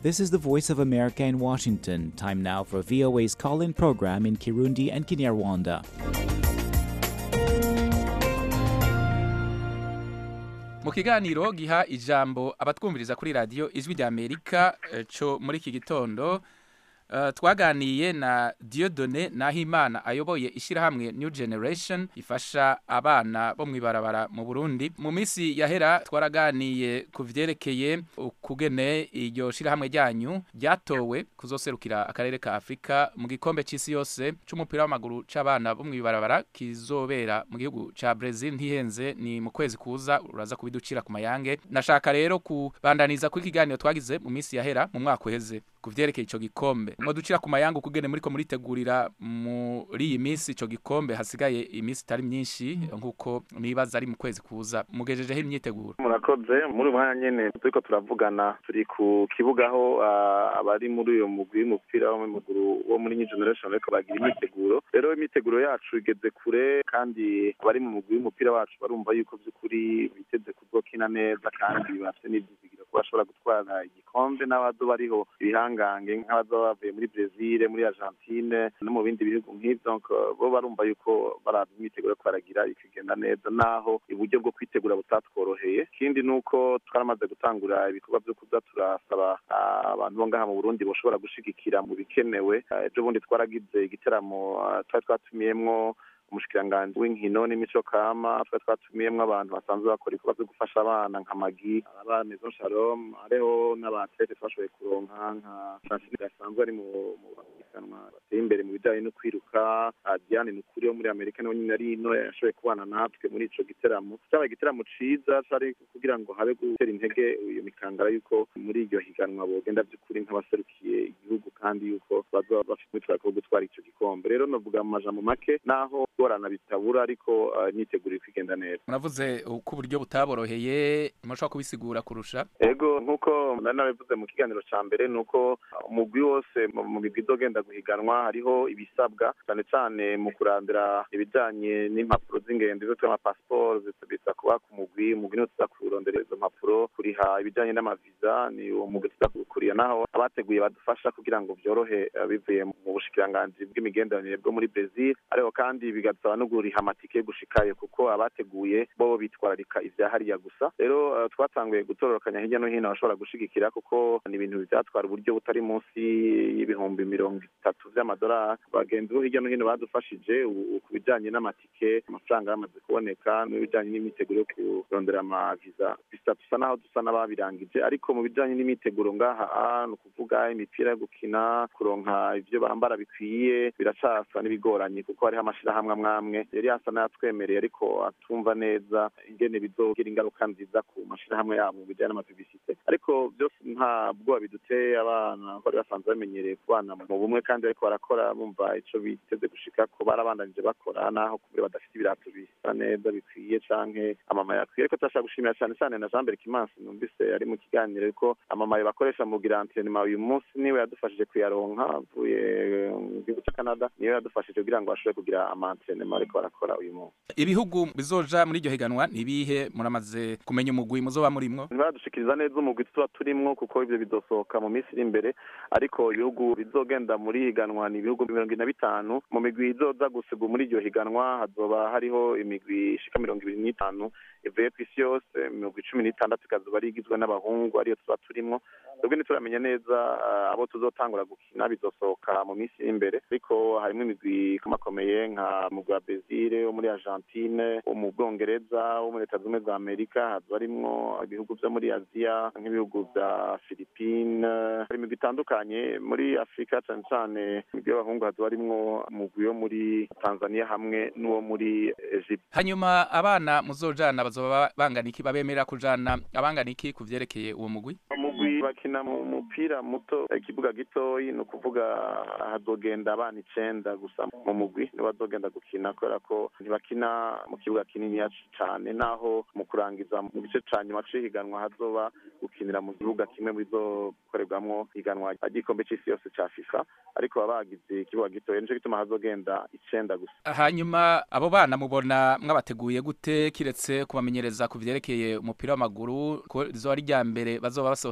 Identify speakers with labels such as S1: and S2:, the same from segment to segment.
S1: This is the Voice of America in Washington. Time now for VOA's call in program in Kirundi and Kinyarwanda.
S2: mu kiganiro giha ijambo abatwumviriza kuri radiyo ijwi rya amerika eh, co muri iki gitondo eh, twaganiye na diodone nahimana ayoboye ishyirahamwe new generation ifasha abana bo mu ibarabara mu burundi mu minsi yahera twaraganiye ku vyerekeye ukugene iryo shyirahamwe ryanyu ryatowe kuzoserukira akarere ka afurika mu gikombe c'isi yose c'umupira w'amaguru c'abana bo mu ibarabara kizobera mu gihugu ca Brazil ntihenze ni mu kwezi kuza uraza kubiducira ku mayange nashaka rero kubandaniza kuri kiganiro twagize mu minsi yahera mu mwaka uheze ku vyerekeye ico gikombe mwo ducira ku mayange ukugene muriko muritegurira muri iyi minsi ico gikombe hasigaye iminsi itari myinshi nk'uko nibaza ari mu kwezi kuza mugejejeho imyiteguro
S3: murakoze muri uyu mwanya nyene turiko turavugana turi ku kibuga aho ah, abari muri uyo mugwi w'umupira w'amaguru wo muri new generation bariko bagira imyiteguro rero imyiteguro yacu igeze kure kandi abari mu mugwi w'umupira wacu barumva yuko vy'ukuri biteze kuzokina neza kandi bafite n'ivyizigiro ko bashobora gutwara igikombe n'abazo bariho ibihangange nk'abazoba bavuye muri brezil muri argentine no mu bindi bihugu nk'ivyo donc bo barumva yuko baraba imyiteguro yo baragira ikigenda neza naho uburyo bwo kwitegura butatworoheye ikindi ni uko twaramaze gutangura ibikorwa vyo kuza turasaba ah, abantu bo ngaha mu burundi boshobora gushigikira mu bikenewe Ah, ejo bundi twaragize igiteramo ah, twari twatumiyemwo umushikiranganji w'inkino n'imico kama twari twatumiyemwo abantu basanzwe bakora ibikorwa vyo gufasha abana nka magi aba maison shalom hariho n'abatlete twashoboye kuronka nka francine gasanzwe ari mu mu bahiganwa bateye imbere mu bijanye no kwiruka Ah, diane nukuri wo muri amerika nawe nyine ari ino yashoboye kubana natwe muri ico giteramo cabaye igiteramo ciza cari kugira ngo habe gutera intege iyo mikangara yuko muri iryo higanwa bogenda vy'ukuri nk'abaserukiye igihugu kandi yuko bazoba bafite umwitwariko wo gutwara ico gikombe rero novuga mu majambo make naho gorana bitabura ariko ah, imyiteguro iriko igenda neza
S2: muravuze uko uburyo butaboroheye mushobora kubisigura kurusha
S3: ego nk'uko nari nabivuze mu kiganiro ca mbere ni uko umugwi wose mu mu migwi izogenda guhiganwa hariho ibisabwa cane cane mu kurandira ibijanye n'impapuro z'ingendo izo twita amapasiporo bisa kuba ku mugwi umugwi niwo tuza kurondera izo mpapuro kuriha ibijanye n'amaviza ni uwo mugwi tuza kuwukuriya naho abateguye badufasha kugira ngo vyorohe eh, bivuye mu bushikiranganji bw'imigenderanire bwo muri brezil ariko kandi bigasaba no guriha amatike yo gushikayo kuko abateguye bo bitwararika ivya hariya gusa rero eh, twatanguye gutororokanya hirya no hino abashobora gushigikira kuko ni ibintu vyatwara uburyo butari munsi y'ibihumbi mirongo itatu vy'amadolari bagenzi bo hirya no hino badufashije ubu ku bijanye n'amatike amafaranga yamaze kuboneka n'ibijanye n'imyiteguro yo kurondera amaviza bisa dusa naho dusa n'ababirangije ariko mu bijanye n'imyiteguro ngaha ah, ni ukuvuga imipira yo gukina kuronka ivyo bambara bikwiye biracasa n'ibigoranye kuko hariho amashirahamwe amwe amwe yari asa n'ayatwemereye ariko atumva neza ingene bizogira ingaruka nziza ku mashirahamwe yabo mu bijanye n'amapibisite ariko byose nta bwoba biduteye abana bari basanzwe bamenyereye kubana mu bumwe kandi ariko barakora bumva ico biteze gushika ko barabandanije bakora naho kubera badafite ibirato bisa neza bikwiye canke amamaye akwiye ariko turashaka gushimira cane cane na Jean Berkimansi numvise ari mu kiganiro ko amamaye bakoresha mu kugira antrenema uyu munsi niwe yadufashije kuyaronka avuye mu gihugu ca Canada niwe yadufashije kugira ngo bashobore kugira amantrenema ariko barakora uyu munsi
S2: ibihugu bizoja muri iryo higanwa nibihe muramaze kumenya umugwi muzoba murimwo
S3: ntibadushikiriza neza umugwi tuba turimwo kuko ivyo bizosohoka mu minsi iri imbere ariko ibihugu bizogenda muri higanwa ni ibihugu mirongo ine na bitanu mu migwi izoza gusiga muri iryo higanwa hazoba hariho imigwi ishika mirongo ibiri n'itanu ivuye ku isi yose imigwi cumi n'itandatu ikazoba ari igizwe n'abahungu ariyo tuba turimwo twebwe ntituramenya neza ah, abo tuzotangura gukina bizosohoka mu minsi iri imbere ariko harimo imigwi ikomakomeye nka mugwi wa Brazil wo muri Argentine wo mu Bwongereza wo muri Leta Zunze Ubumwe za Amerika hazoba harimwo ibihugu vyo muri Aziya nk'ibihugu vya Philippine hari imigwi itandukanye muri Afurika cane cane imigwi y'abahungu hazoba harimwo umugwi wo muri Tanzania hamwe n'uwo muri Egypt
S2: hanyuma abana muzojana bazoba bangana iki babemerera kujana abangana iki ku vyerekeye uwo mugwi
S3: umugwi bakina mu mupira muto ikibuga gitoyi ni ukuvuga hazogenda abana icenda gusa mu mugwi nibo bazogenda gukina kubera ko ntibakina mu kibuga kininiya cane naho mu kurangiza mu gice ca nyuma c'ihiganwa hazoba gukinira mu kibuga kimwe mu bizokorerwamwo ihiganwa ry'igikombe c'isi yose ca fifa ariko baba bagize ikibuga gitoyi nico gituma hazogenda icenda gusa
S2: hanyuma abo bana mubona mwabateguye gute kiretse kubamenyereza ku vyerekeye umupira w'amaguru ko rizoba ari rya mbere bazoba basohotse hanze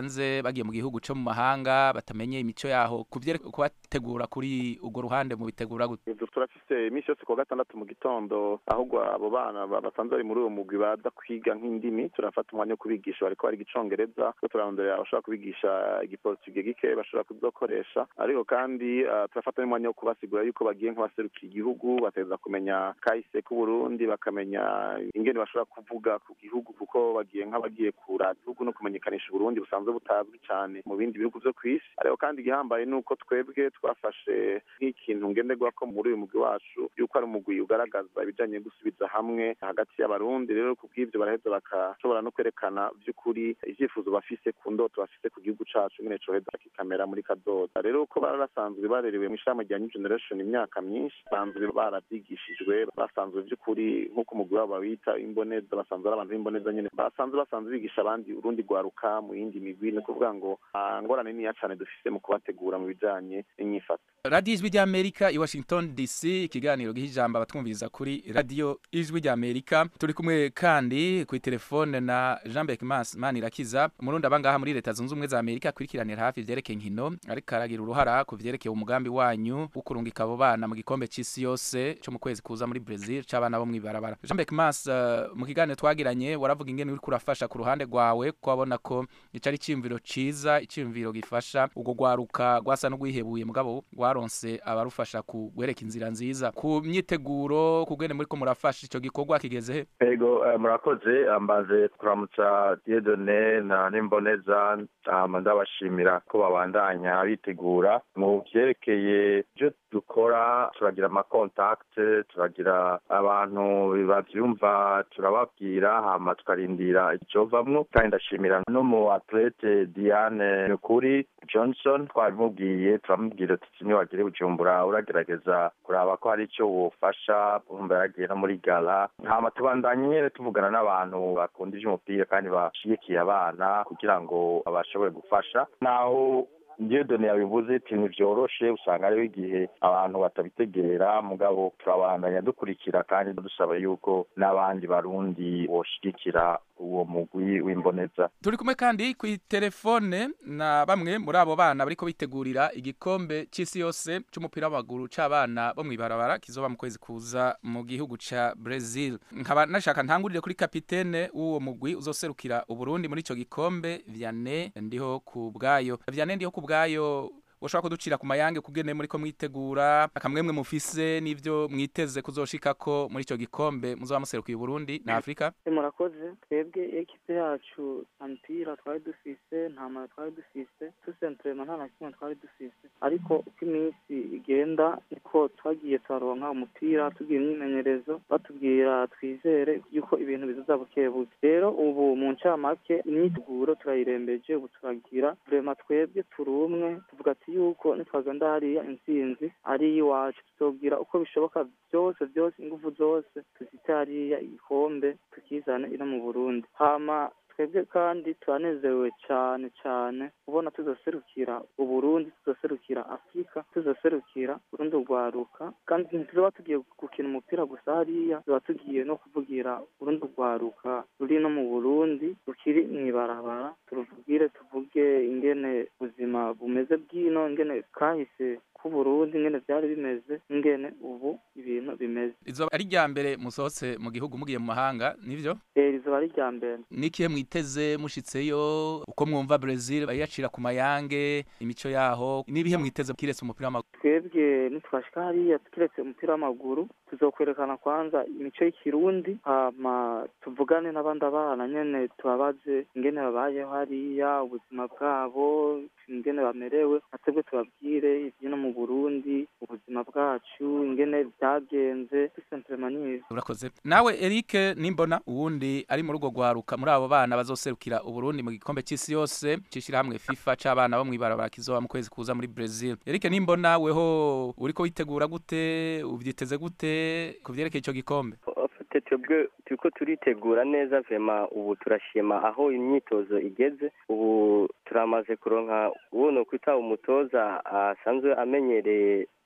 S2: hanze bagiye mu gihugu cyo mu mahanga batamenye imico yaho kubategura kuri urwo ruhande mu bitegura gute
S3: turafise iminsi yose kuwa gatandatu mu gitondo ahubwo abo bana basanzwe bari muri uwo mugwi baza kwiga nk'indimi turafata umwanya wo kubigisha bariko bariga icongereza ko turarondera abashobora kubigisha igiportuge gike bashobora kuzokoresha ariko kandi uh, turafata n'umwanya wo kubasigura yuko bagiye nk'abaserukiye igihugu bateza kumenya kahise k'uburundi bakamenya ingene bashobora kuvuga ku gihugu kuko bagiye nk'abagiye kura igihugu no kumenyekanisha uburundi busanzwe butazwi cyane mu bindi bihugu vyo kw'isi ariko kandi igihambaye ni uko twebwe twafashe nk'ikintu ngenderwako muri uyu mugwi wacu yuko ari umugwi ugaragaza ibijanye gusubiza hamwe hagati y'abarundi rero ku bw'ivyo baraheza bakashobora no kwerekana vy'ukuri ivyifuzo bafise ku ndoto bafise ku gihugu cacu nyene coheza kikamera muri kazoza rero uko bari basanzwe barerewe mu ishami rya new generation imyaka myinshi basanzwe baravyigishijwe basanzwe vy'ukuri nk'uko umugwi wabo bawita imboneza basanzwe ari abantu b'imboneza nyene basanzwe basanzwe bigisha abandi urundi rwaruka mu yindi migwi ni ukuvuga ngo ngorane niya cane dufise mu kubategura mu bijanye n'inyifato
S2: radiyo ijwi ry'amerika i washington dc ikiganiro giha ijambo abatwumviriza kuri radiyo ijwi ry'amerika turi kumwe kandi kuri telefone na jean bec manirakiza umurundi abangaha muri leta zunze ubumwe za amerika akurikiranira hafi ivyerekeye inkino ariko aragira uruhara ku vyerekeye umugambi wanyu wo kurungika abo bana mu gikombe c'isi yose co mu kwezi kuza muri brazil c'abana bo mw'ibarabara jean bec mas uh, mu kiganiro twagiranye waravuga ingene uriko urafasha ku ruhande rwawe ko wabona ko ico ari iciyumviro ciza iciyumviro gifasha urwo rwaruka rwasa n'urwihebuye mugabo rwaronse abarufasha kugwereka inzira nziza ku myiteguro kugene muriko murafasha ico gikorwa kigeze he
S4: ego uh, murakoze ambaze kuramutsa diedone na nimboneza hama ndabashimira ko babandanya bitegura mu vyerekeye ivyo dukora turagira amakontakte turagira abantu bavyumva turababwira hama tukarindira icovamwo kandi ndashimira no mu atlete diane nukuri johnson twabimubwiye turamubwira tuti niwagire bujumbura uragerageza kuraba ko hari ico wofasha umva yaragiye no muri gala hama tubandanye nyene tuvugana n'abantu bakunda ivy'umupira kandi bashigikiye abana kugira ngo bashobore gufasha naho diyodone yabivuze ati ntivyoroshe usanga hariho igihe abantu batabitegera mugabo turabandanya dukurikira kandi dusaba yuko n'abandi barundi boshigikira uwo mugwi w'imboneza
S2: turi kumwe kandi ku telefone na bamwe muri abo bana bariko bitegurira igikombe c'isi yose c'umupira w'amaguru c'abana bo mw'ibarabara kizoba mu kwezi kuza mu gihugu ca Brazil nkaba nashaka ntangurire kuri kapitene w'uwo mugwi uzoserukira uburundi muri ico gikombe Vianney ndiho ku bwayo Vianney ndiho ku bwayo ushobora kuducira ku mayange kugene muri ko mwitegura akamwemwe mufise n'ivyo mwiteze kuzoshikako muri ico gikombe muzoba muserukiye Burundi na Afrika
S5: murakoze twebwe ekipe yacu mpira twari dufise nta mara twari dufise tusentrema nta na kimwe twari dufise ariko uko iminsi igenda niko twagiye turaronka umupira tugira imyimenyerezo batubwira twizere yuko ibintu bizoza bukebuke rero ubu mu ncamake imyiteguro turayirembeje ubu turagira vrema twebwe turi umwe tuvuga ati yuko nitwagenda hariya intsinzi ari iwacu tuzobwira uko bishoboka byose byose ingufu zose tuzite hariya igikombe tukizane ino mu burundi hama twebwe kandi turanezerewe cyane cyane kubona tuzoserukira uburundi tuzoserukira afurika tuzoserukira urundi rwaruka kandi ntituzoba tugiye gukina umupira gusa hariya tuzoba tugiye no kuvugira urundi rwaruka ruri no mu burundi rukiri mw'ibarabara turuvugire tuvuge ingene ubuzima bumeze bw'ino ingene kahise k'uburundi ingene vyari bimeze ingene ubu ibintu bimeze
S2: izoba ari rya mbere musohotse mu gihugu mugiye mu mahanga nivyo
S5: eh rizoba ari rya mbere
S2: nikihe mwiteze mushitseyo uko mwumva Brazil bayacira ku mayange imico yaho nibihe mwiteze kiretse umupira w'amaguru
S5: twebwe nitwashika hariya kiretse umupira w'amaguru tuzokwerekana kwanza imico y'ikirundi hama tuvugane n'abandi abana nyene tubabaze ingene babayeho hariya ubuzima bwabo ingene bamerewe natwebwe tubabwire ivyino mu burundi ubuzima bwacu ingene vyagenze dusentremaniye
S2: urakoze nawe Eric nimbona uwundi ari muri urwo rwaruka muri abo bana bazoserukira uburundi mu gikombe c'isi yose cishira hamwe FIFA c'abana bo mw'ibarabara kizoba mu kwezi kuza muri Brazil Eric nimbona weho uriko witegura gute uvyiteze gute ku vyerekeye ico gikombe
S6: twebwe turiko turitegura neza vema ubu turashima aho imyitozo igeze ubu turamaze kuronka uwo nokwita umutoza asanzwe amenyereye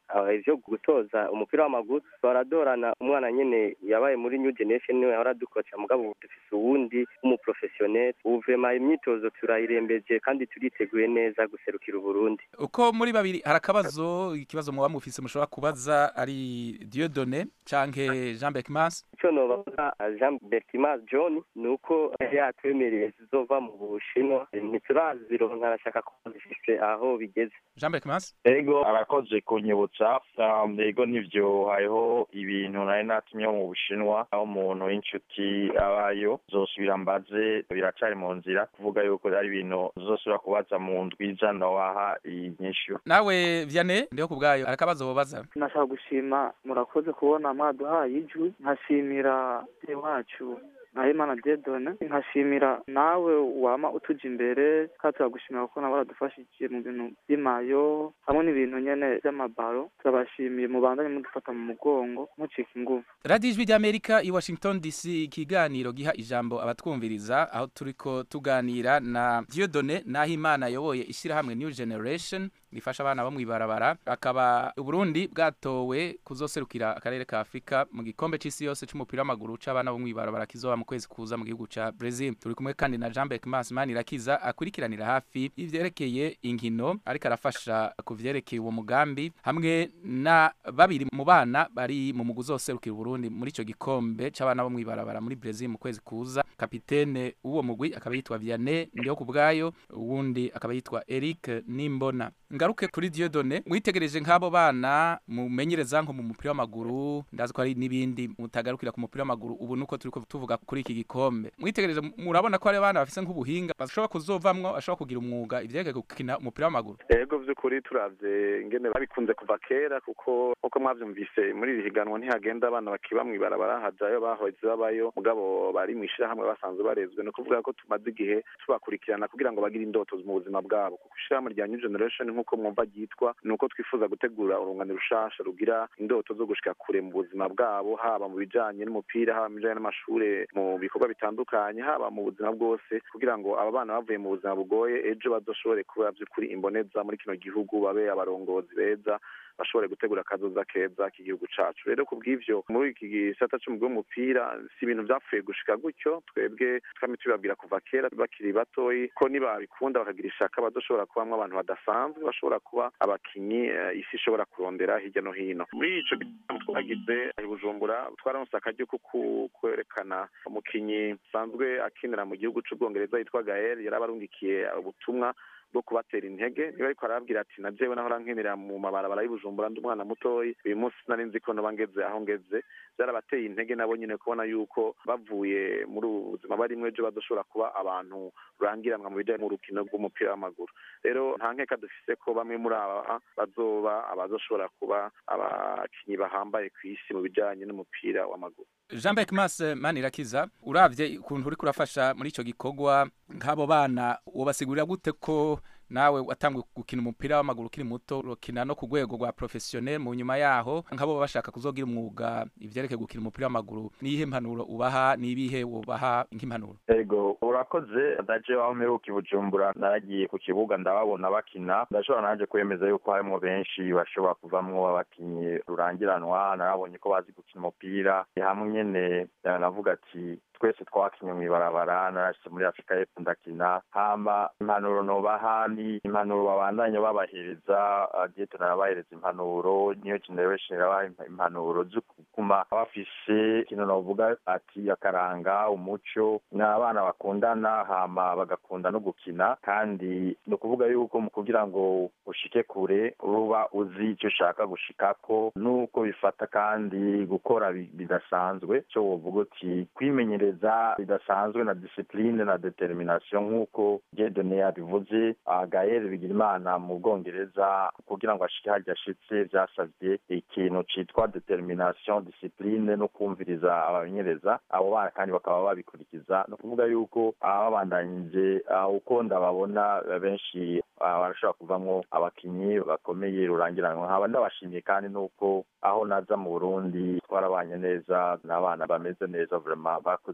S6: ah, ivyo gutoza umupira w'amaguru baradorana umwana nyene yabaye muri new generation niwe yahora dukoca mugabo ubu dufise uwundi w'umuprofessionnel ubu vrema imyitozo turayirembeje kandi turiteguye neza guserukira uburundi
S2: uko muri babiri hari akabazo ikibazo muba mufise mushobora kubaza ari Dieudonné canke Jean Beckmans
S6: ico nobaza jean bertimas john ni uko yatwemereye zizova mu bushinwa ntiturazironka arashaka ko zifise aho bigeze
S2: Jean Beckmans
S4: ego arakoze kunyibutsa um, ego nivyo hariho ibintu nari natumye mu bushinwa aho umuntu w'inshuti abayo zosubira mbaze biracari mu nzira kuvuga yuko ari ibintu zosubira kubaza mu ndwi iza nowaha inyishu
S2: nawe Vianney ndiho kubwayo hari akabazo wobaza
S5: nashaka gushima murakoze kubona mwaduhaye ijwi nkashimira se wacu Nahimana Dieudonne nkashimira nawe wama utuja imbere kandi turagushimira kuko nawe waradufashije mu bintu by'imayo hamwe n'ibintu nyene by'amabaro turabashimiye mubandanye mudufata mu mugongo mucika inguvu
S2: radiyo ijwi ry'amerika i washington dc ikiganiro giha ijambo abatwumviriza aho turiko tuganira na Dieudonné Nahimana ayoboye ishyirahamwe new generation rifasha abana bo mw'ibarabara akaba uburundi bwatowe kuzoserukira akarere ka afurika mu gikombe c'isi yose c'umupira w'amaguru c'abana bo mw'ibarabara kizoba mu kwezi kuza mu gihugu ca brazil turi kumwe kandi na jean beckmas manirakiza akurikiranira hafi ivyerekeye inkino ariko arafasha ku vyerekeye uwo mugambi hamwe na babiri mu bana bari mu mugwi uzoserukira uburundi muri ico gikombe c'abana bo mw'ibarabara muri brazil mu kwezi kuza kapitene w'uwo mugwi akaba yitwa vianney ndiho ku bwayo uwundi akaba yitwa eric nimbona ngaruke kuri Dieudonné mwitegereje nk'abo bana mumenyereza nko mu mupira w'amaguru ndazi ko hari n'ibindi mutagarukira ku mupira w'amaguru ubu nuko turiko tuvuga kuri iki gikombe mwitegereje murabona ko hari abana bafise nk'ubuhinga bashobora kuzovamwo bashobora kugira umwuga ivyerekeye gukina umupira w'amaguru
S3: ego vy'ukuri turavye ingene babikunze kuva kera kuko nkuko mwavyumvise muri iri higanwa ntihagenda abana bakiba mw'ibarabara hajayo bahoze babayo mugabo bari mw'ishirahamwe basanzwe barezwe ni ukuvuga ko tumaze igihe tubakurikirana kugira ngo bagire indoto mu buzima bwabo kuko ishirahamwe rya new generation nk'uko mwumva ryitwa ni uko twifuza gutegura urungano rushasha rugira indoto zo gushika kure mu buzima bwabo haba mu bijanye n'umupira haba mu bijanye n'amashure mu bikorwa bitandukanye haba mu buzima bwose kugira ngo aba bana bavuye mu buzima bugoye ejo bazoshobore kuba vy'ukuri imboneza muri kino gihugu babe abarongozi beza bashobore gutegura akazoza keza k'igihugu cacu rero kubw'ivyo muri iki gisata c'umugwi w'umupira si ibintu vyapfuye gushika gutyo twebwe twame tubibabwira kuva kera bakiri batoyi ko nibabikunda bakagira ishaka bazoshobora kubamwo abantu badasanzwe bashobora kuba abakinyi eh, isi ishobora kurondera hirya no hino muri ico gitaramo twagize i bujumbura twararonse akaryo ko ku- kwerekana umukinyi asanzwe akinira mu gihugu c'ubwongereza yitwa gael yari abarungikiye ubutumwa bwo kubatera intege niba ariko arababwira ati na jewe nahora nkinira mu mabarabara y'ubujumbura ndi umwana mutoyi uyu munsi sinari nzi ko noba ngeze aho ngeze byarabateye intege nabo nyine kubona yuko bavuye muri ubu buzima barimwo ejo bazoshobora kuba abantu rurangiranwa mu bijanye n'urukino rw'umupira w'amaguru rero nta nkeka dufise ko bamwe muri aba bazoba abazoshobora kuba abakinyi bahambaye ku isi mu bijanye n'umupira w'amaguru
S2: jean beckmas manirakiza uravye ukuntu uriko urafasha muri ico gikorwa nk'abo bana wobasigurira gute ko nawe watanguye gukina umupira w'amaguru ukiri muto urokina no ku rwego rwa professionnel mu nyuma yaho nk'abo baba bashaka kuzogira umwuga ivyerekeye gukina umupira w'amaguru niyihe mpanuro ubaha nibihe wobaha nk'impanuro
S4: ego urakoze ndaje aho mperuka i bujumbura naragiye ku kibuga ndababona bakina ndashobora naje kwemeza yuko harimo benshi bashobora kuvamwo abakinyi rurangiranwa narabonye ko bazi gukina umupira hamwe nyene navuga ati twese twakinye mw'ibarabara narashitse muri afurika y'epfo ndakina hama impanuro nobaha ni impanuro babandanya babahereza dieto narabahereza impanuro niyo generation irabaha impanuro zo kuguma bafise ikintu novuga ati akaranga umuco ni abana bakundana hama bagakunda no gukina kandi ni ukuvuga yuko mu kugira ngo ushike kure uba uzi icyo ushaka gushikako nuko bifata kandi gukora bi- bidasanzwe cyo wovuga uti kwimenyereza bidasanzwe na discipline na determination nk'uko Dieudonné yabivuze ah, Gaël Bigirimana mu Bwongereza kugira ngo ashike harya ashitse vyasavye ikintu citwa determination discipline no kumviriza abamenyereza abo bana kandi bakaba babikurikiza no kuvuga yuko ah, babandanyije ah, uko ndababona eh, benshi ah, barashobora kuvamwo abakinyi bakomeye rurangiranwa nkaba ndabashimiye kandi nuko aho naza mu Burundi twarabanye neza n'abana bameze neza vraiment bakoze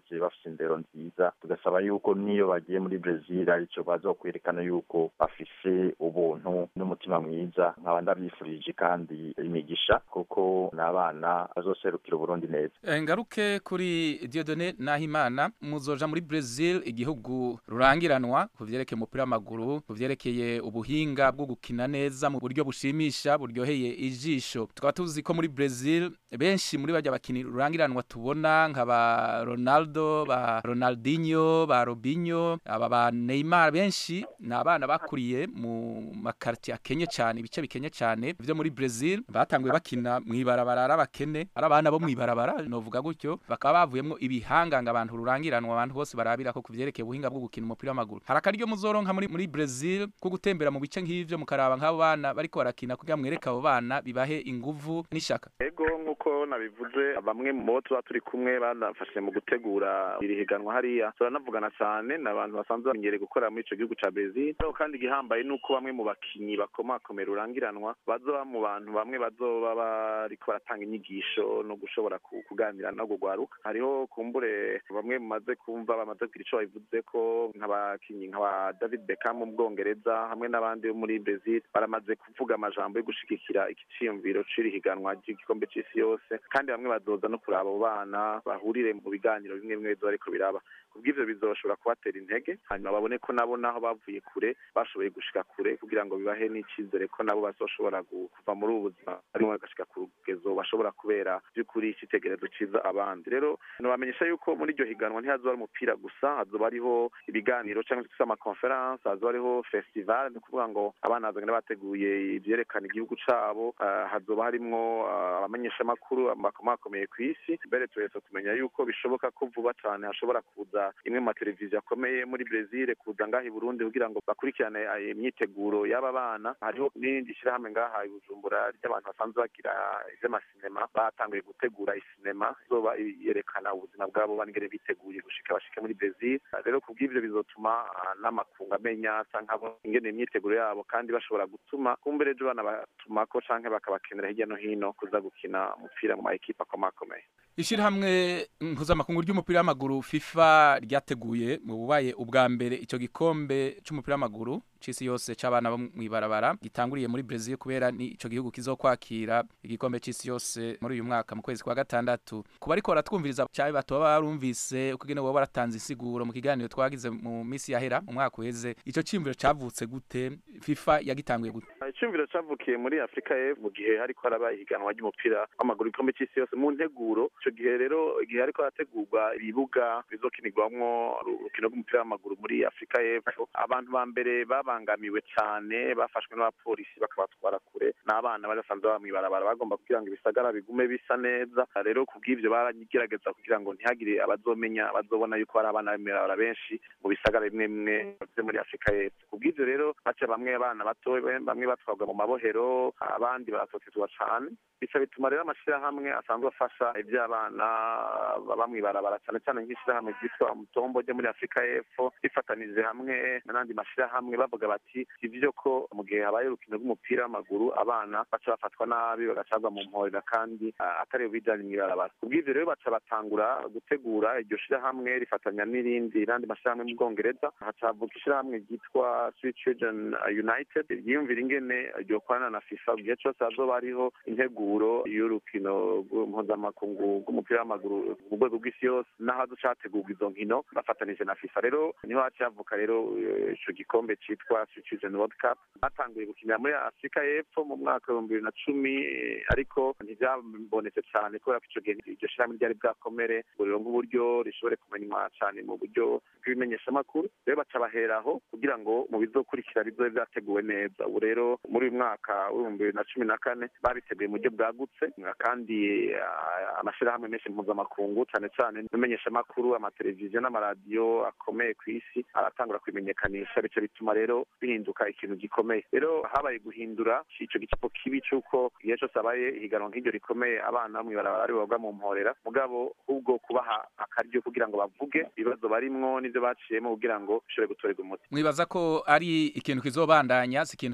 S4: bakuze bafite indero nziza tugasaba yuko niyo bagiye muri brezil aricyo baza kwerekana yuko bafise ubuntu n'umutima mwiza nkaba ndabyifurije kandi imigisha kuko ni abana bazoserukira uburundi neza
S2: ngaruke kuri diodone nahimana muzoja muri brezil igihugu rurangiranwa ku vyerekeye umupira w'amaguru ku vyerekeye ubuhinga bwo gukina neza mu buryo bushimisha buryoheye ijisho tukaba tuzi ko muri brezil benshi muri bajya bakini rurangiranwa tubona nka ba ronaldo ba ronaldinho ba robinho aba ba neymar benshi ni abana bakuriye mu makarti akenye cyane ibice bikenye cyane vyo muri brezil batanguye bakina mw'ibarabara ari abakene ari abana bo mw'ibarabara novuga gutyo bakaba bavuyemwo ibihanganga abantu rurangiranwa abantu bose barabira ko kuvyerekeye ubuhinga bwo gukina umupira w'amaguru hari akaryo muzoronka muri muri brezil ko gutembera mu bice nk'ivyo mukaraba nk'abo bana bariko barakina kugira mwereke abo bana bibahe inguvu n'ishaka
S3: ego nk'uko nabivuze bamwe mu bo tuba turi kumwe banafashe mu gutegura iri higanwa hariya turanavugana cyane ni abantu basanzwe bamenyereye gukora muri ico gihugu ca brezil ariko kandi igihambaye ni uko bamwe mu bakinyi bakomakomera urangiranwa bazoba mu bantu bamwe bazoba bariko baratanga inyigisho no gushobora kuganira no kugwaruka hariho kumbure bamwe mumaze kumva bamaze kugira ico babivuze ko nk'abakinyi nk'aba david beckham mu bwongereza hamwe n'abandi bo muri brezil baramaze kuvuga amajambo yo gushigikira ikiciyumviro c'iri higanwa ry'igikombe c'isi yose kandi bamwe bazoza no kuraba abo bana bahurire mu biganiro bimwe bimwe bizoba ariko biraba kubw'ivyo bizoshobora kubatera intege hanyuma babone ko nabo naho bavuye kure bashoboye gushika kure kugira ngo bibahe n'icizere ko nabo bazoshobora kuva muri ubu buzima barimo bagashika ku rugezo bashobora kubera by'ukuri icitegerezo ciza abandi rero nobamenyesha yuko muri iryo higanwa ntihazoba ari umupira gusa hazoba hariho ibiganiro cyangwa se amakonferanse hazoba hariho festival ni ukuvuga ngo abana bazogenda bateguye ivyerekana igihugu cabo hazoba harimwo abamenyeshamakuru bakomakomeye ku isi mbere tuhetse tumenya yuko bishoboka ko vuba cane hashobora kuza imwe mu mateleviziyo akomeye muri brezil kuza ngaha i burundi kugira ngo bakurikirane imyiteguro y'aba bana hariho n'irindi shyirahamwe ngaha i bujumbura ry'abantu basanzwe bagira ivy'amasinema batanguye gutegura isinema izoba yerekana ubuzima bwabo bangere biteguye gushika bashike muri brezil rero kubw'ivyo bizotuma n'amakungu amenya canke ingene imyiteguro yabo kandi bashobora gutuma kumbere ejo bana batumako canke bakabakenera hirya no hino kuza gukina umupira mu ma ekipa akomakomeye
S2: ishirahamwe mpuzamakungu ry'umupira w'amaguru fifa ryateguye mu bubaye ubwa mbere ico gikombe c'umupira w'amaguru c'isi yose c'abana bo mw'ibarabara gitanguriye muri Brazil kubera ni ico gihugu kizokwakira igikombe c'isi yose muri uyu mwaka mu kwezi kwa gatandatu kuba ariko baratwumviriza cyabe batoba barumvise ukugene wowe baratanze insiguro mu kiganiro twagize mu misi yahera mu mwaka uheze ico cimviro cavutse gute FIFA yagitanguye gute
S3: icumviro cavukiye muri Afrika y'Epfo mu gihe hariko haraba ihiganwa ry'umupira w'amaguru igikombe c'isi yose mu nteguro ico gihe rero igihe hariko harategurwa ibibuga bizokinirwamwo urukino rw'umupira w'amaguru muri Afrika y'Epfo abantu ba mbere babangamiwe cane bafashwe n'abapolisi bakabatwara kure n'abana bari basanzwe baba mw'ibarabara bagomba kugira ngo ibisagara bigume bisa neza rero kubw'ivyo baragerageza kugira ngo ntihagire abazomenya bazobona yuko hari abana b'imwirabara benshi mu bisagara bimwe bimwe vyo muri Afrika y'Epfo kubw'ivyo rero baca bamwe abana bato bamwe batwagwa mu mabohero abandi baratotezwa cane bica bituma rero amashirahamwe asanzwe afasha ivy'abana baba mw'ibarabara cane cane nk'ishirahamwe ryitwa mutombo ryo muri Afrika y'Epfo rifatanije hamwe n'andi mashirahamwe bavuga bati ivyo ko mu gihe habaye urukino rw'umupira w'amaguru abana baca bafatwa nabi bagacagwa mu mporera kandi atari bijanye mw'ibarabara kubw'ivyo rero baca batangura gutegura iryo shirahamwe rifatanya n'irindi n'andi mashirahamwe mu Bwongereza hacavuka ishirahamwe ryitwa Sweet Children United ryiyumvira ingene ryokorana na FIFA igihe cose hazoba hariho integuro y'urukino mpuzamakungu rw'umupira w'amaguru mu rwego rw'isi yose n'aho hazoca hategurwa izo nkino bafatanije na FIFA rero niho haciye havuka rero ico gikombe citwa Sweet Children World Cup batanguye gukinira muri Afrika y'Epfo mu mwaka w'ibihumbi bibiri na cumi ariko ntivyabonetse cane kubera ko ico gihe iryo shirahamwe ryari bwakomere ngo rironke uburyo rishobore kumenywa cane mu buryo bw'ibimenyeshamakuru rero baca baheraho kugira ngo mu bizokurikira bizobe vyateguwe neza ubu rero muri uyu mwaka w'ibihumbi bibiri na cumi na kane babiteguye mu buryo bwagutse kandi amashirahamwe menshi mpuzamakungu cane cane ibimenyeshamakuru amateleviziyo n'amaradiyo akomeye ku isi aratangura kubimenyekanisha bico bituma rero bihinduka ikintu gikomeye rero habaye guhindura ico gicapo kibi c'uko igihe cose habaye ihiganwa nk'iryo rikomeye abana mw'ibarabara ari boga mu mporera mugabo ahubwo kubaha akaryo kugira ngo bavuge ibibazo barimwo n'ivyo baciyemo kugira ngo bishobore gutorerwa umuti
S2: mwibaza ko ari ikintu kizobandanya si ikintu kizoba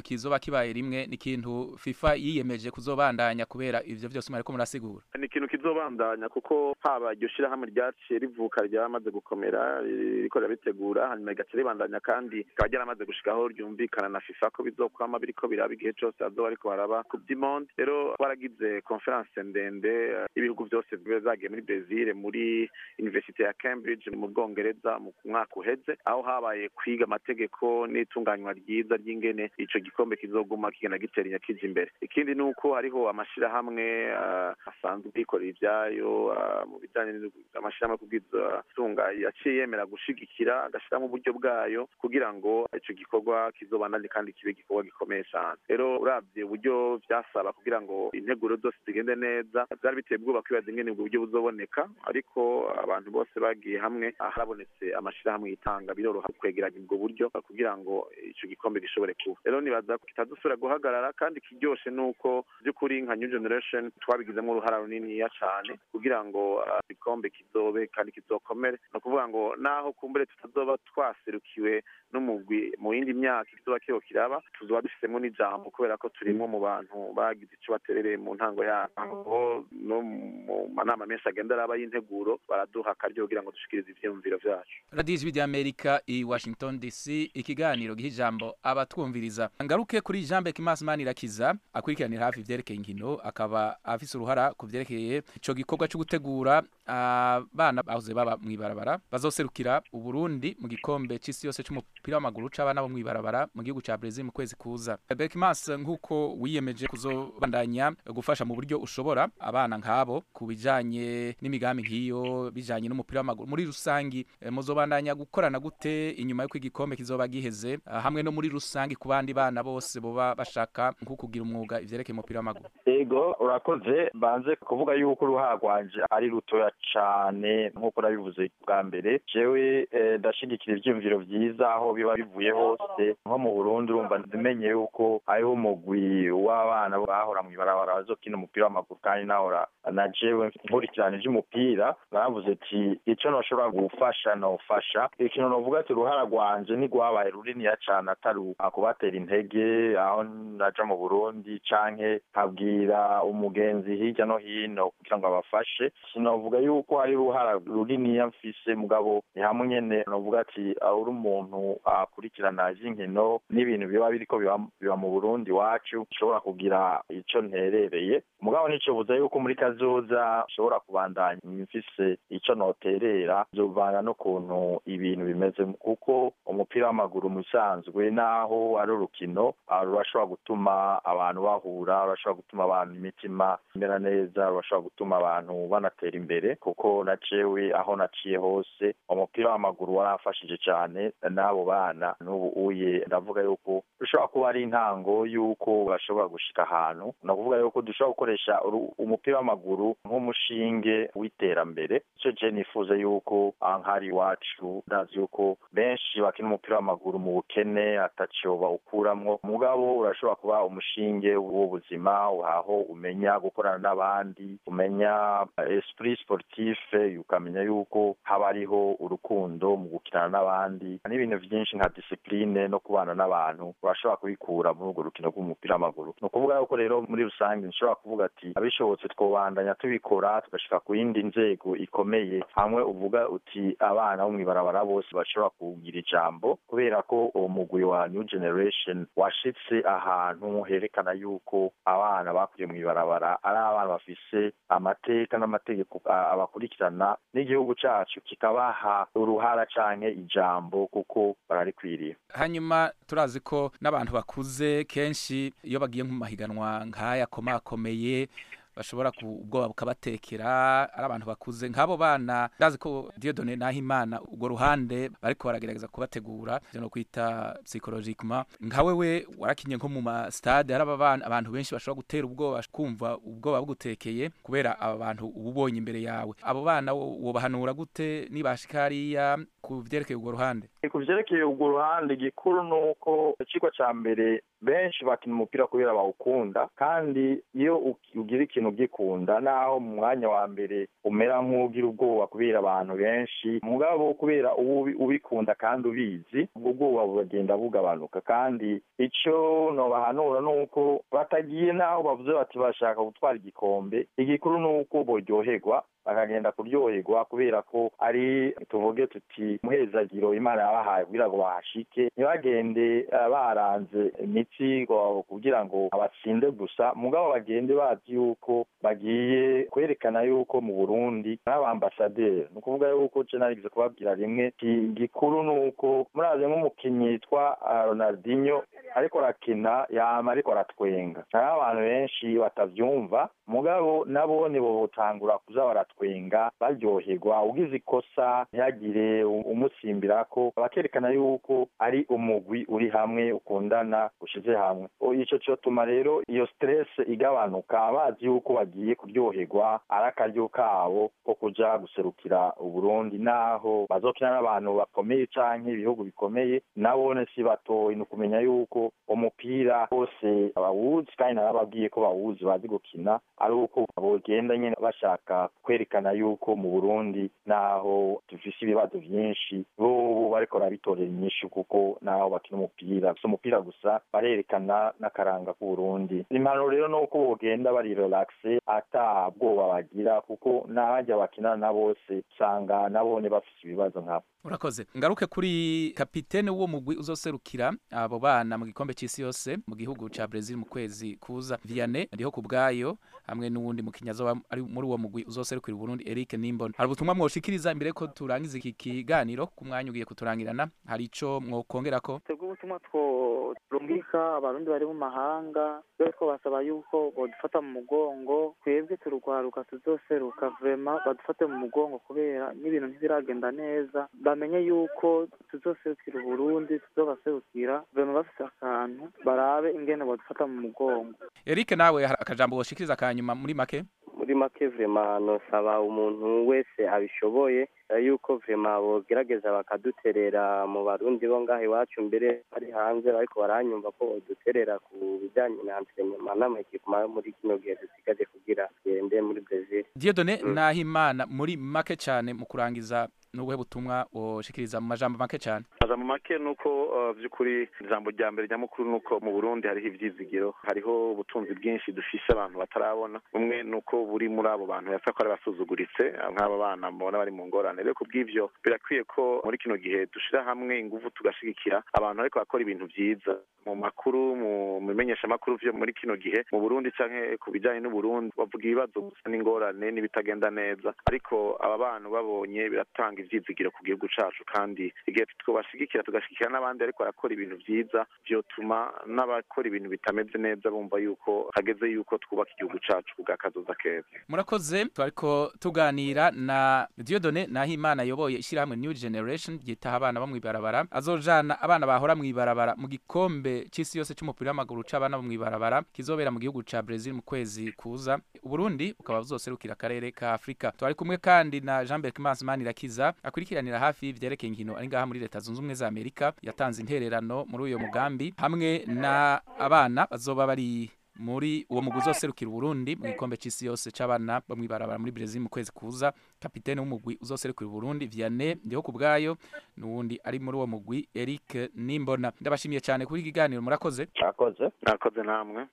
S2: kibaye rimwe ni ikintu FIFA yiyemeje kuzobandanya kubera ivyo vyose mwariko murasigura
S3: ni ikintu kizobandanya kuko haba iryo shirahamwe ryaciye rivuka ryamaze gukomera ririko rirabitegura hanyuma rigaca ribandanya kandi rikaba ryaramaze gushikaho ryumvikana na FIFA ko bizokwama biriko biraba igihe cose hazoba ariko baraba ku vy'imondi rero twaragize conference ndende eh, ibihugu vyose zagiye muri Brazil muri University ya Cambridge mu Bwongereza mu mwaka uheze aho habaye kwiga amategeko n'itunganywa ryiza ry'ingene ico gikombe kizoguma kigenda gitera inyakija imbere ikindi ni uko hariho amashirahamwe eh, asanzwe yikorera ivyayo eh, mu bijanye n'amashirahamwe kubwiza tunga yaciye yemera gushigikira agashiramo uburyo bwayo kugira ngo ico gikorwa kizobandanye kandi kibe igikorwa gikomeye cane rero uravye uburyo vyasaba kugira ngo integuro zose zigende neza vyari biteye ubwoba kwibaza ingene ubwo buryo buzoboneka ariko abantu bose bagiye hamwe harabonetse amashirahamwe yitanga biroroha kwegeranya ubwo buryo kugira ngo ico gikombe gishobore kuba rero nibaza ko kitazosubira guhagarara kandi kiryoshe nuko by'ukuri nka new generation twabigizemo uruhara runiniya cane kugira ngo ah, igikombe kizobe kandi kizokomere ni ukuvuga ngo naho kumbure tutazoba twaserukiwe n'umugwi mu yindi myaka kizoba kiho kiraba tuzoba dufisemo n'ijambo kubera ko turimwo mu bantu bagize ico baterereye mu ntango yabo no mu manama menshi agenda araba y'integuro baraduha akaryo kugira ngo dushikirize ivyiyumviro vyacu
S2: radiyo ijwi ry'amerika i washington dc ikiganiro giha ijambo abatwumviriza ngaruke kuri jean bec manirakiza akurikiranira hafi ivyerekeye inkino akaba afise uruhara ku vyerekeye ico gikorwa co gutegura abana bahoze baba mw'ibarabara bazoserukira uburundi mu gikombe c'isi yose c'umupira w'amaguru c'abana bo mw'ibarabara mu gihugu ca brezil mu kwezi kuza berkmas nk'uko wiyemeje kuzobandanya gufasha mu buryo ushobora abana nk'abo ku bijanye n'imigambi nk'iyo bijanye n'umupira w'amaguru muri rusangi eh, muzobandanya gukorana gute inyuma y'uko igikombe kizoba giheze ah, hamwe no muri rusangi ku bandi bana bose boba bashaka nko kugira umwuga ivyerekeye umupira w'amaguru
S4: ego urakoze banze kuvuga yuko uruhara rwanje ari rutoya cane nk'uko nabivuze bwa mbere jewe eh, ndashigikira ivyiyumviro vyiza aho biba bivuye hose nko mu burundi urumva ndimenye yuko hariho umugwi w'abana bahora mw'ibarabara bazokina umupira w'amaguru kandi nahora na jewe nkurikirana ivy'umupira naravuze ati ico noshobora gufasha nofasha ikintu novuga ati uruhara rwanje ntigwabaye runiniya cane atari kubatera intege aho naja mu burundi canke nkabwira umugenzi hirya no hino kugira ngo abafashe sinovuga yuko hari uruhara runiniya mfise mugabo ni hamwe nyene novuga ati uri umuntu akurikirana ivy'inkino n'ibintu biba biriko biba, biba mu burundi wacu nshobora kugira ico nterereye mugabo nicobuza yuko muri kazoza nshobora kubandanya mfise ico noterera zovana n'ukuntu ibintu bimeze kuko umupira w'amaguru mu bisanzwe naho ari urukino ah, rurashobora gutuma abantu bahura rurashobora gutuma abantu imitima imera neza rurashobora gutuma abantu banatera imbere kuko na jewe aho naciye hose umupira w'amaguru waramfashije cane n'abo bana n'ubu uye ndavuga yuko rushobora kuba ari intango y'uko bashobora gushika ahantu ni ukuvuga yuko dushobora gukoresha uru- umupira w'amaguru nk'umushinge w'iterambere ico je nifuza yuko ah, nk'ari iwacu ndazi yuko benshi bakina umupira w'amaguru mu bukene ataco bawukuramwo mugabo urashobora kuba umushinge w'ubuzima aho umenya gukorana n'abandi umenya eh, esprit sportif ukamenya yuko haba hariho urukundo mu gukinana n'abandi n'ibintu vyinshi nka discipline no kubana n'abantu urashobora kubikura muri urwo rukino rw'umupira w'amaguru ni ukuvuga yuko rero muri rusange nshobora kuvuga ati abishobotse twobandanya tubikora tugashika ku yindi nzego ikomeye hamwe uvuga uti abana bo mw'ibarabara bose bashobora kugira ijambo kubera ko uwo mugwi wa new generation washitse ahantu herekana yuko abana bakuriye mw'ibarabara ari abana bafise amateka n'amategeko a- abakurikirana n'igihugu cacu kikabaha uruhara canke ijambo kuko bararikwiriye
S2: hanyuma turazi ko n'abantu bakuze kenshi iyo bagiye mu mahiganwa nk'aya akomakomeye bashobora ku ubwoba bukabatekera ari abantu bakuze nk'abo bana ndazi ko Dieudonne Nahimana urwo ruhande bariko baragerageza kubategura ivyo no kwita psychologiquement nka wewe warakinye nko mu ma stade hari abana abantu benshi bashobora gutera ubwoba kumva ubwoba bugutekeye kubera aba bantu uba ubonye imbere yawe abo bana wo- wobahanura gute nibashika hariya ku vyerekeye urwo ruhande
S4: ku vyerekeye urwo ruhande igikuru ni uko icigwa ca mbere benshi bakina umupira kubera bawukunda kandi iyo ugira ikintu ugikunda naho mu mwanya wa mbere umera nk'ugira ubwoba kubera abantu benshi mugabo kubera uba ubikunda kandi ubizi ubwo bwoba buragenda bugabanuka kandi icyo nobahanura ni uko batagiye n'aho bavuze bati bashaka gutwara igikombe igikuru ni uko boryoherwa bakagenda kuryoherwa kubera ko ari tuvuge tuti muhezagiro imana yabahaye kugira ngo bahashike ntibagende baranze imitsi kugira ngo abatsinde gusa mugabo bagende bazi yuko bagiye kwerekana yuko mu burundi n'abambasaderi ni ukuvuga yuko je narigeze kubabwira rimwe gikuru ni uko murazi nk'umukinnyi yitwa ronaldinho ariko arakina yama ariko aratwenga hariho abantu benshi batavyumva mugabo nabo ntibotangura kuza baratwenga baryoherwa ugize ikosa ntihagire umusimbira ko bakerekana yuko ari umugwi uri hamwe ukundana ushize hamwe ico cotuma rero iyo stress igabanuka bazi yuko bagiye kuryoherwa ari akaryo kabo ko kuja guserukira uburundi naho bazokina n'abantu bakomeye canke ibihugu bikomeye nabone si batoyi ni ukumenya yuko umupira bose bawuzi kandi narababwiye ko bawuzi bazi gukina ari uko bogenda nyene bashaka kwerekana yuko mu burundi naho dufise ibibazo vyinshi bobo bariko barabitorera inyishu kuko naho bakina umupira si umupira gusa barerekana n'akaranga k'uburundi impanuro rero ni uko bogenda bari relaxe ata bwoba bagira kuko n'abajya bakina na bose usanga nabone bafise ibibazo nkabo
S2: urakoze ngaruke kuri kapitene w'uwo mugwi uzoserukira abo bana mu gikombe c'isi yose mu gihugu ca Brazil mu kwezi kuza Vianney ariho ku bwayo hamwe n'uwundi mukinnyi azoba ari muri uwo mugwi uzoserukira Burundi Eric Nimbona hari ubutumwa mwoshikiriza imbere ko turangiza iki kiganiro ku mwanya ugiye kuturangirana hari ico mwokongerako
S5: twebwe ubutumwa tworungika abarundi bari mu mahanga twebwe twabasaba yuko bodufata mu mugongo twebwe turugwaruka tuzoseruka vrema badufate mu mugongo kubera n'ibintu ntibiragenda neza bamenye yuko tuzoserukira uburundi tuzobaserukira vrema bafise akantu barabe ingene bodufata mu mugongo
S2: Eric nawe hari akajambo woshikiriza kanyuma muri make
S6: muri make vrema nosaba umuntu wese abishoboye yuko vrema bogerageza bakaduterera mu barundi bo ngaho iwacu mbere bari hanze ariko baranyumva ko boduterera ku bijyanye na antrenema n'amakipuma muri kino gihe dusigaje kugira tugende muri Brazil
S2: Dieudonne Nahimana muri make cyane mu kurangiza nubuhe butumwa woshikiriza mu majambo make cyane
S3: majambo make nuko vy'ukuri ijambo rya mbere nyamukuru nuko mu Burundi hariho ivyizigiro hariho ubutunzi bwinshi dufise abantu batarabona umwe nuko buri muri abo bantu yasa ko ari basuzuguritse nk'aba bana mubona bari mu ngorane rero kubw'ivyo birakwiye ko muri kino gihe dushira hamwe ingufu tugashigikira abantu ariko bakora ibintu vyiza mu makuru mu bimenyesha makuru vyo muri kino gihe mu Burundi canke ku bijanye n'Uburundi bavuga ibibazo gusa n'ingorane n'ibitagenda neza ariko aba bantu babonye biratanga ivyizigiro ku gihugu cacu kandi igihe twobashigikira tugashigikira n'abandi ariko barakora ibintu vyiza vyotuma n'abakora ibintu bitameze neza bumva yuko hageze yuko twubaka igihugu cacu kubwa kazoza keza
S2: murakoze twariko tuganira na Dieudonne Nahimana yoboye ishyirahamwe New Generation ryitaha abana bo mw'ibarabara azojana abana bahora mw'ibarabara mu gikombe c'isi yose c'umupira w'amaguru c'abana bo mw'ibarabara kizobera mu gihugu ca Brazil mu kwezi kuza Uburundi ukaba buzoserukira akarere ka Afrika twari kumwe kandi na Jean Berc Manirakiza akurikiranira hafi ivyerekeye inkino ari ngaha muri leta zunze ubumwe za Amerika yatanze intererano muri uyo mugambi hamwe na abana bazoba bari muri uwo mugwi uzoserukira Burundi mu gikombe c'isi yose c'abana bo mw'ibarabara muri Brazil mu kwezi kuza kapitene w'umugwi uzoserukira Burundi Vianney ndiho kubgayo nuwundi ari muri uwo mugwi Eric Nimbona ndabashimiye cyane kuri ikiganiro murakoze
S4: murakoze
S3: murakoze namwe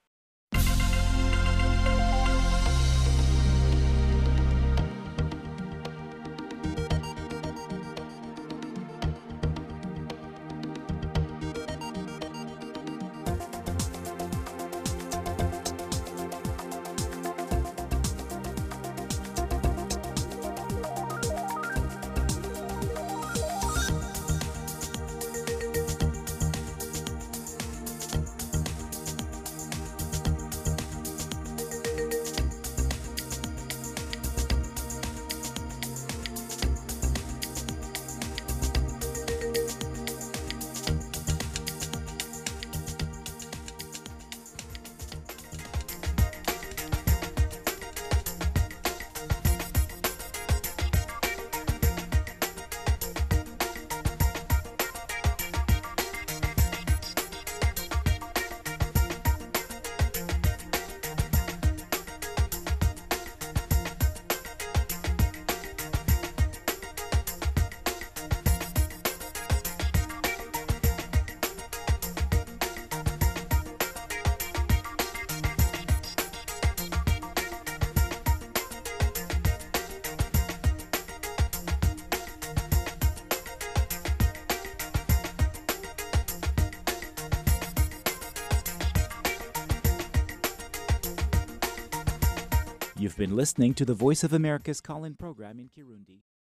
S1: You've been listening to the Voice of America's call in program in Kirundi.